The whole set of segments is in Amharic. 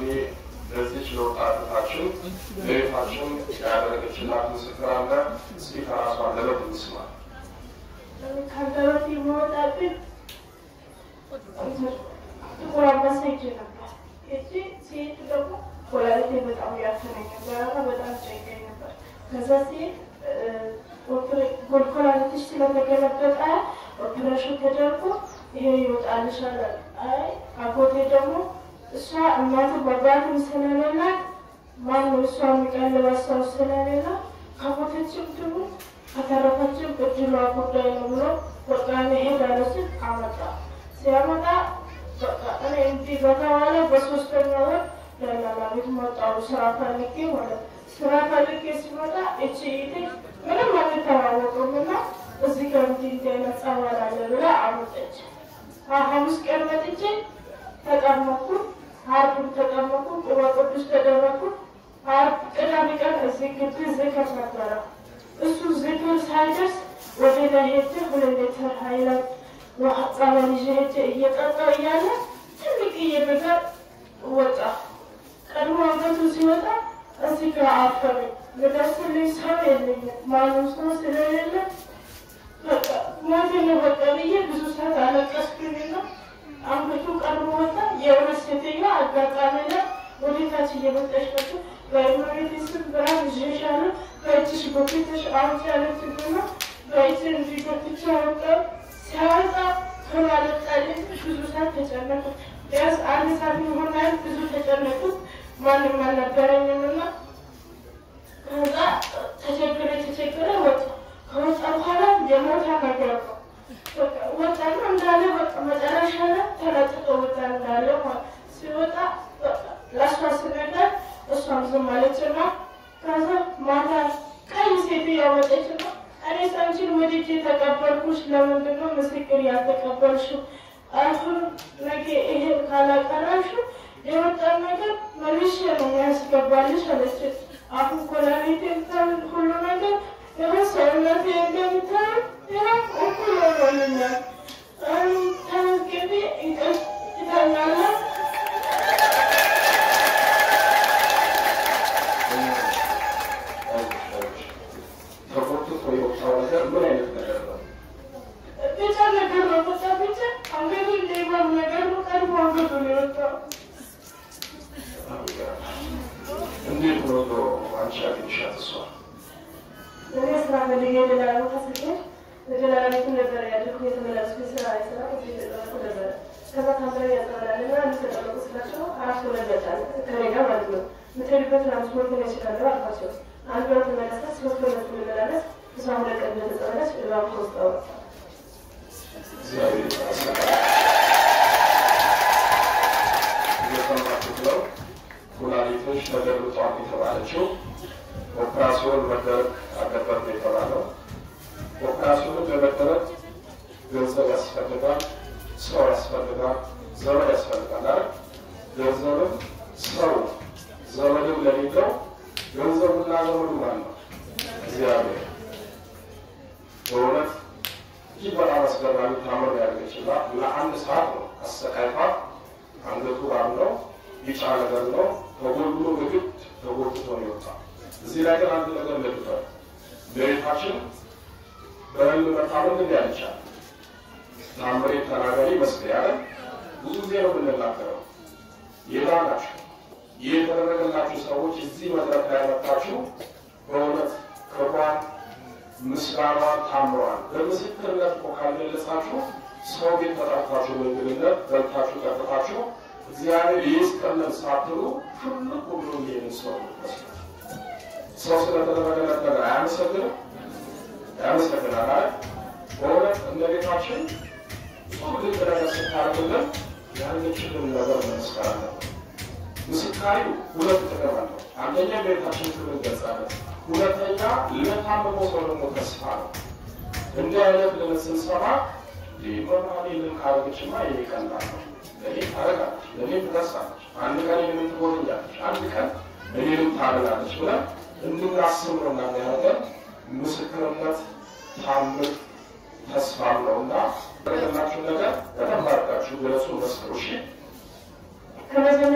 ለዚች ለወጣትታችን ለቤታችን ያደረገችላት ምስክር አለ። እስኪ ከራሷ አንደበት እንስማ። ከአንደበቴ የሚወጣብኝ ጥቁር አንበሳ ሄጄ ነበር። ሄጄ ሲሄድ ደግሞ ወላዲቴ በጣም ያፈነኝ ነበር እና በጣም ጨንቀኝ ነበር። ከዛ ሲሄድ ኮላሊትሽ ስለተገለበጠ ኦፕሬሽን ተደርጎ ይሄ ይወጣልሻል አለ። አይ አጎቴ ደግሞ እሷ እናትም አባትም ስለሌላት ማነው እሷ የሚቀልባት ሰው ስለሌላ ከሞተችም ትሙት ከተረፈችም እድሏ ጉዳይ ነው ብሎ በቃ እኔ እሄዳለሁ ሲል አመጣ። ሲያመጣ በቃ እኔ እንዲህ በተባለ በሶስተኛ ወር ደላላ ቤት መጣሁ ስራ ፈልጌ ማለት ነው። ስራ ፈልጌ ሲመጣ እቺ ኢቴ ምንም አንተዋወቅም እና እዚህ ጋር እንዲህ እንዲህ አይነት ጸበል አለ ብላ አመጠች። ሐሙስ ቀን መጥቼ ተጠመኩ። ዓርብም ተጠመኩ። ቁባ ቅዱስ ተደረኩ። ዓርብ ቅዳሜ ቀን እዚህ ግቢ ዝክር ነበረ። እሱ ዝክር ሳይደርስ ወደ ላይ ሄጄ ሁለት ሊትር ሀይላንድ ውሃ ጸበል ይዤ ሄጄ እየጠጣሁ እያለ ትልቅዬ ነገር ወጣ። ቀድሞ አንገቱ ሲወጣ እዚህ ጋር አፈረኝ። ልደርስልኝ ሰው የለኝም። ማንም ሰው ስለሌለ በቃ ሞቴ ነው በቃ ብዬ ብዙ ሰዓት አለቀስኩኝና አንገቱ ቀድሞ ወጣ። የእውነት ሴትዮዋ አጋጣሚ ላይ ወደታች እየመጣች መጡ። በእመቤቴ ስም ብርሃን ይዤሻለሁ በእጅሽ ጎትተሽ አውጪ ያለችኝና በእጅ እንዲህ ጎትቼ አወጣሁ። ሲያወጣ ቶሎ አልወጣልኝ። ብዙ ሰዓት ተጨነቁ። ቢያንስ አንድ ሰዓት ይሆናል። ብዙ ተጨነቁት። ማንም አልነበረኝምና ከዛ ተቸግረ ተቸግረ ወጣ። ከወጣ በኋላ የሞታ ነገር ነው ወጣና እንዳለ በቃ መጨረሻ ላይ ተለጥጦ ወጣ እንዳለ ማለት ሲወጣ ለእሷ ስነገር እሷም ዝም አለችና ከዛ ማታ ቀይ ሴት ያወጠችና እኔ አንቺን ወድጄ ተቀበልኩሽ፣ ለምንድን ነው ምስክር ያልተቀበልሽው? አሁን ነገ ይሄን ካላቀረብሽው የወጣን ነገር መልሼ ነው ያስገባልሽ አለች። አሁን ኮላቤቴ ሁሉ ነገር ይኸው ሰውነቴ እንደምታየው ይኸው እኩል ሆኖልኛል። ተመዝግቤ እንቅልፍ እተኛለሁ። ተቆጥቶ የወጣው ነገር ምን አይነት ነገር ነው? ብቻ ነገር ነው በቃ ብቻ አንገቱ እንደይባል ነገር ነው። ቀድሞ አንገቱ ነው የወጣው። እንዴት ነው ዶ አንቺ ያገኝሻት እሷ? እኔ ስራ ፈልጌ ደላላ ቦታ ስሄድ ደላላ ቤቱ ነበር ያደርኩ የተመላለስኩ ስራ ስራ የተጠረኩ ነበረ። ከዛ ታምረ ያጠራል እና የሚተጠረቁ ስላቸው አራት ወለድ መጣል ከኔ ጋር ማለት ነው። የምትሄድበት ትራንስፖርት ነው ይችላለ አልኳቸው። አንድ ወር ተመለሰ፣ ሶስት ወር ትመላለስ። እሷ ሁለት ቀን እንደተጸበለች እባብ ከውስጥ አወጣ። እግዚአብሔር ይመስገን። እየሰማችሁት ነው። ኩላሊቶች ተገልብጧል የተባለችው ኦፕራሲዮን መደረግ አለበት ነው የተባለው። ኦፕራሲዮኑ ለመደረግ ገንዘብ ያስፈልጋል፣ ሰው ያስፈልጋል፣ ዘመድ ያስፈልጋል አይደል? ገንዘብም ሰው ዘመድም ለሌለው ገንዘቡና ዘመዱ ማን ነው? እግዚአብሔር። በእውነት እጅግ በጣም አስገራሚ ታምር ያደረገችና ለአንድ ሰዓት ነው አሰቃይቷት። አንገቱ ባለው ቢጫ ነገር ነው ተጎድሎ ምግድ ተጎድቶ ነው የወጣ። እዚህ ላይ ግን አንድ ነገር ለግቷል። በቤታችን በህልም መታመን ግን ያልቻል ታምሬ ተናጋሪ መስቀል ያለ ብዙ ጊዜ ነው የምንናገረው። የዳናችሁ ይህ የተደረገላችሁ ሰዎች እዚህ መድረክ ላይ መጣችሁ በእውነት ክብሯን ምስጋናዋን ታምሯል በምስክርነት እኮ ካልገለጻችሁ ሰው ቤት ተጠርታችሁ በእንግድነት በልታችሁ ጠጥታችሁ እግዚአብሔር ይስጠልን ሳትሉ ሁሉ ሁሉ ይሄንን ሰው መስሉ ሰው ስለተደረገለት ነገር አያመሰግንም? ያመሰግናል አይደል? በእውነት እንደ ቤታችን ብዙ ድንቅ ነገር ስታደርግልን ያለችልን ነገር መመስከር አለብን። ምስካሪው ሁለት ጥቅም አለው። አንደኛ ቤታችን ክብር እንገልጻለን። ሁለተኛ ለታመመው ሰው ደግሞ ተስፋ ነው። እንዲህ አይነት ልምድ ስንሰማ መባሌ ልን ካረገችማ ይሄ ቀላል ነው፣ ለእኔ ታረጋለች፣ ለእኔ ትደርሳለች፣ አንድ ቀን እኔንም ትጎበኛለች፣ አንድ ቀን እኔንም ታድናለች ብለን እንድናስብ ነው እና ያደረገን ምስክርነት ታምር ተስፋም ነው እና ያደረገላችሁ ነገር በደንብ አድርጋችሁ ገለጹ፣ መስክሩ። እሺ ከመጀመሪያ ከእናቷ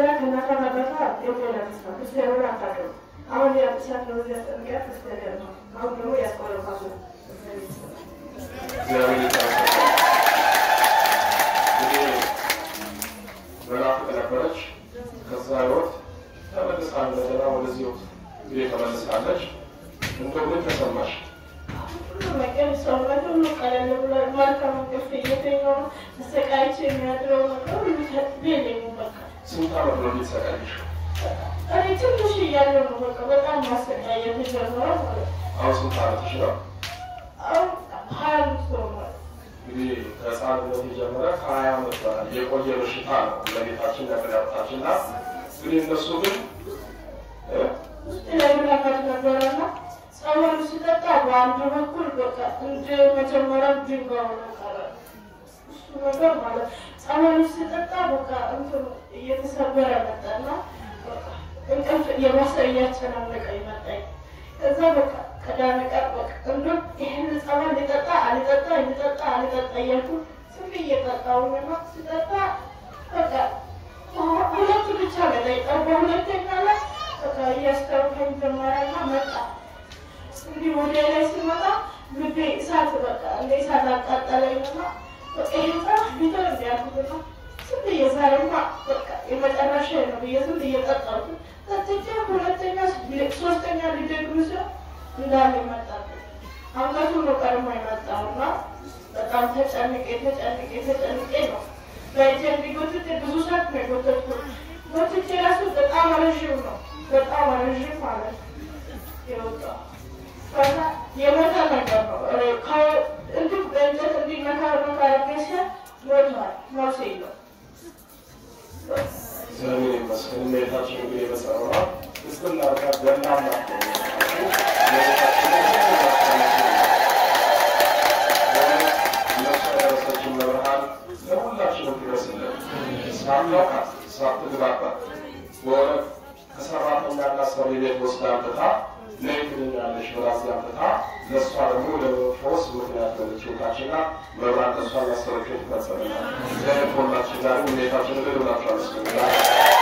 ካረበታ የሆነ ተስፋ ክርስቲያኑን አታውቅም። አሁን የአዲሳት ነው እዚህ ያስጠንቀያ ክርስቲያን ነው። አሁን ደግሞ ያስቆረባሱ እግዚአብሔር ይመስገን። እንግዲህ መናፍቅ ነበረች። ከዛ ህይወት ተመልሳ እንደገና ወደዚህ ህይወት እንግዲህ ተመልሳለች። እንደው ምን ተሰማሽ? ሁሉ ነገር ሰውነት ሁሉ ቀለል ብሎ ማታ እንቅልፍ እየተኛው ተሰቃይቼ የሚያድረው ነገር ሁሉ የለኝም በቃ ስንት ዓመት ነው የሚሰቃይሽ? እኔ ትንሽ እያለሁ ነው በቃ በጣም ማሰቃየት የጀመረው ማለት ነው። አሁን ስንት ዓመትሽ ነው? አሁን ሀያ አምስት ሆኗል። እንግዲህ ከህፃንነት የጀመረ ከሀያ ዓመት በላይ የቆየ በሽታ ነው ለቤታችን ለመዳታችን እና እንግዲህ እነሱ ግን እ ውስጥ ላይ ምናምን ነበረና ጸበሉ ስጠጣ በአንድ በኩል በቃ እንደ መጀመሪያ ድንጋዩ ነው ቀረ። እሱ ነገር ማለት ጸበሉ ስጠጣ በቃ እንትኑ እየተሰበረ መጣና በቃ እንቅልፍ የባሰ እያጨናነቀ ይመጣኝ። ከዛ በቃ ቀዳሚ ቀን በቃ እንደው ይህን ጸበል ሊጠጣ አልጠጣ ሊጠጣ አልጠጣ እያልኩ ዝም ብዬ ጠጣሁኝና ስጠጣ በቃ ሁለቱ ብቻ ነው የጠጣው። በሁለተኛ ላይ በቃ እያስታወከኝ ጀመረና መጣ። እንዲህ ወደ ላይ ሲመጣ ልቤ እሳት በቃ እንደ እሳት አቃጠለኝና በቃ ይሄ ጸበል ቢተር እንዲያልኩትና ዝም ብዬ ዛሬማ በቃ የመጨረሻ ነው ብዬ ዝም ብዬ ጠጣሁት። ጠጥቼ ሁለተኛ ሶስተኛ ሊደግም ሲሆን እንዳለ መጣብኝ። አንገቱ ነው ቀድሞ የመጣውና በጣም ተጨንቄ ተጨንቄ ተጨንቄ ነው በእጄ እንዲጎትት ብዙ ሰዓት ነው የጎተትኩት። ጎትቼ ራሱ በጣም ረዥም ነው በጣም ረዥም ማለት ነው የወጣው። ከዛ የሞተ ነገር ነው ከ- እንዲሁ በእንጨት እንዲነካ ነካ አድርጌ ሲል ሞቷል። ነፍስ የለውም። እግዚአብሔር ይመስገን። እመቤታችን እንግዲህ የመሰረዋ እስክና ርጋ ገናና እነሱ ያደረሰችን መብርሃን ለሁላችንም ትደርስልን። ሳታውቃት ሳትግባባት በእውነት ከሰራተኛና ሰሪ ቤት ወስዳ አምጥታ ነይ ትድኛለሽ ብላ እዚህ አምጥታ ለእሷ ደግሞ ለፈውስ ምክንያት ሆነች ሕይወታችንና መብራት ለእሷ ያሰረችው ትፈጸምናል። እግዚአብሔር ከሁላችን ጋር እመቤታችን እልል ብላችሁ አመስግኑላት።